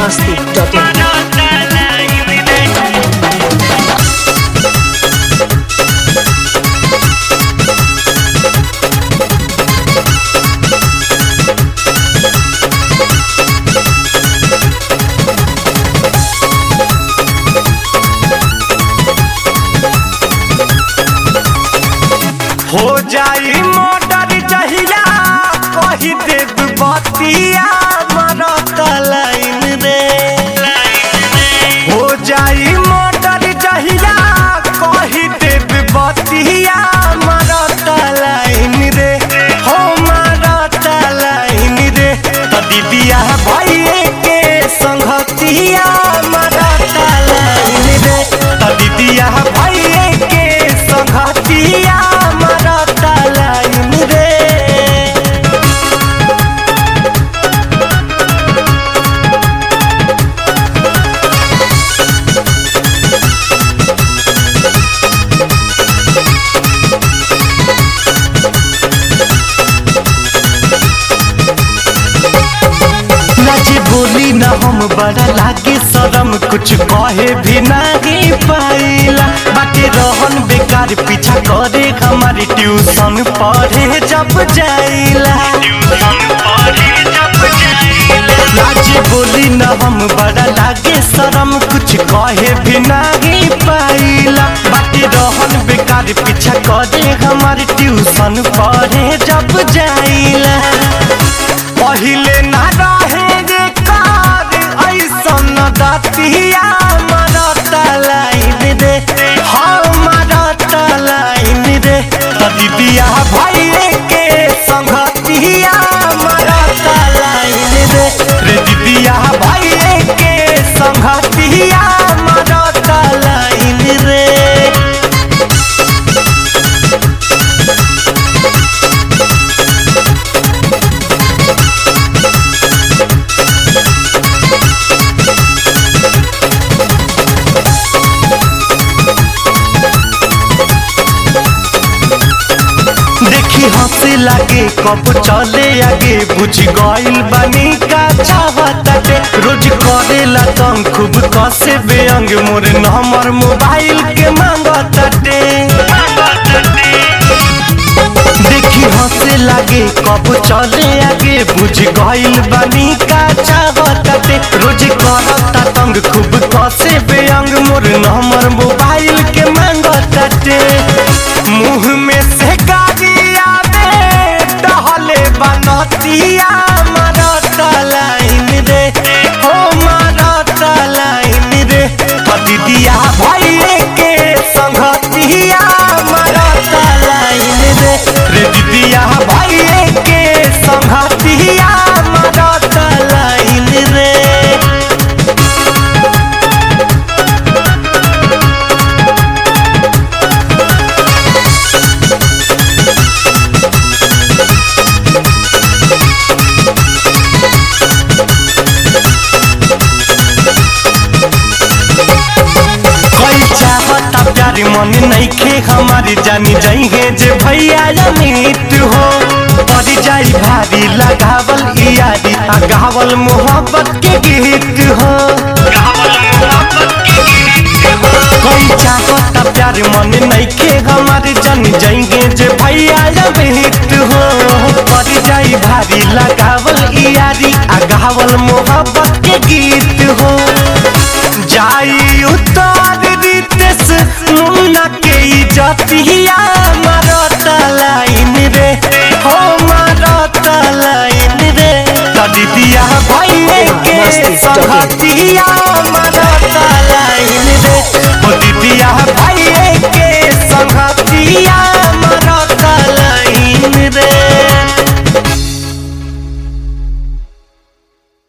masti.in. हो जाई motor जहिया कही देव बतिया मरत लाइन रे हो जाई मोटर जहिया कही देव बतिया मरत लाइन रे हो मरत लाइन रे तो दीदिया भैये के संगतिया मरत लाइन रे तो दीदिया भैये के संगतिया मरत लाइन रे लाजी बोली ना हम बड़ा लागे शरम कुछ कहे भी नहीं पाइला बाटे रहन बेकार पीछा करे हमारी ट्यूशन पढ़े जब जाइला लाजी बोली ना हम बड़ा लागे शरम कुछ कहे भी नहीं पाइला बाटे रहन बेकार पीछा करे हमारी ट्यूशन पढ़े जब जाइला पहिले ना रहे रे कार ऐसन दतिया मरत लाइन रे हाँ मरत लाइन रे त दीदिया भैये के संगतिया मरत लाइन रे रे दीदिया भैये के संगतिया मरत लाइन रे देखी हंसे लागे कब चले आगे बुझ गइल बानी का चाहताटे रोज करेला तंग खूब कसे बेअंग मोर नंबर मोबाइल के मांगताटे देखी हंसे लागे कब चले आगे बुझ गइल बानी का चाहताटे रोज करता तंग खूब कसे बेअंग मोर नंबर मोबाइल के मांगताटे मुंह में से गाड़ी आवे टहले बनतिया मरत लाइन रे हो मरत लाइन रे दीदिया भैये के संगतिया मरत लाइन रे रे दीदिया भैये के संगतिया मरत लाइन रे कोई चाहता प्यार मन नईखे हमारी जानी जाइए जे भैया अमित हो पड़ जाई भारी लगावल यारी आ गावल मोहब्बत के गीत हो कोई चाहता प्यार मन नईखे हमारी जानी जाइए जे भैया अमित हो पड़ जाई भारी लगावल यारी आ गावल मोहब्बत के गीत हो जाई उतार रितेश मुन्ना के इजतिया मारत लाइन रे हो मारत लाइन रे दीदिया भैये के संगतिया मारत